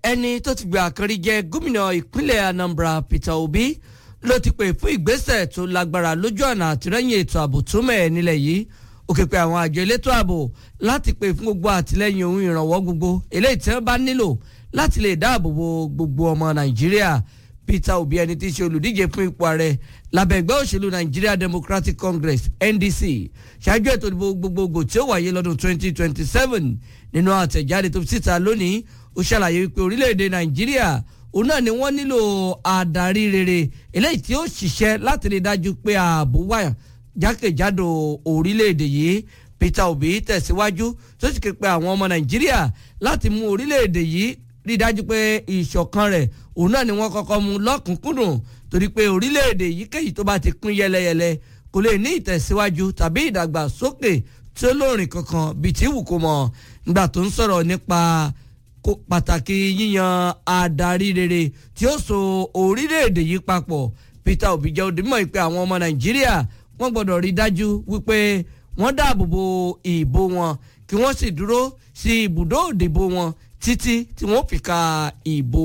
ẹni tó ti gbé àkànrí jẹ gómìnà ìpínlẹ̀ Anambra Peter Obi ló ti pè fún ìgbésẹ̀ tó lágbára lójú ọ̀nà àtìlẹ́yìn ètò ààbò tó mẹ́ẹ̀ nílẹ̀ yìí ó ké pe àwọn àjọ elétò ààbò láti pè fún gbogbo àtìlẹ́yìn ohun ìrànwọ́ gbogbo eléyìí tí wọ́n bá nílò láti lè dáàbò bo gbogbo ọmọ Nàìjíríà Peter Obi ẹni tí í ṣe olùdíje fún ipò ààrẹ lábẹ́ ẹgbẹ́ òṣèlú Nigeria Democratic Congress NDC ṣáájú ètò ìdìbò gbogbogbò tí ó wáyé lọ́dún 2027 nínú àtẹ̀jáde tó fi síta lónìí ó ṣàlàyé wípé orílẹ̀-èdè Nàìjíríà òun náà ni wọ́n nílò adarí rere eléyìí tí ó ṣiṣẹ́ láti rí dájú pé ààbò wà jákèjádò orílẹ̀-èdè yìí Peter Obi tẹ̀síwájú tó sì ké pe àwọn ọmọ Nàìjíríà láti mú orílẹ̀-èdè yìí rí dájú pé ìṣọ̀kan rẹ̀ òun náà ni wọ́n kọ́kọ́ mú lọ́kùnkúndùn torí pé orílẹ̀-èdè yíkéyìí tó bá ti pín yẹlẹyẹlẹ kò lè ní ìtẹ̀síwájú tàbí ìdàgbàsókè tí ó lóòrìn kankan bíi tí wù kó mọ̀ nígbà tó ń sọ̀rọ̀ nípa pàtàkì yíyan adarí rere tí ó so orílẹ̀-èdè yìí papọ̀ Peter Obi jẹ́ òdìmọ̀ ìpè àwọn ọmọ Nàìjíríà wọ́n gbọ́dọ̀ rí dájú wípé wọ́n dáàbò bo ìbò wọn kí wọ́n sì dúró sí ibùdó òdìbò wọn títí tí wọ́n fi ka ìbò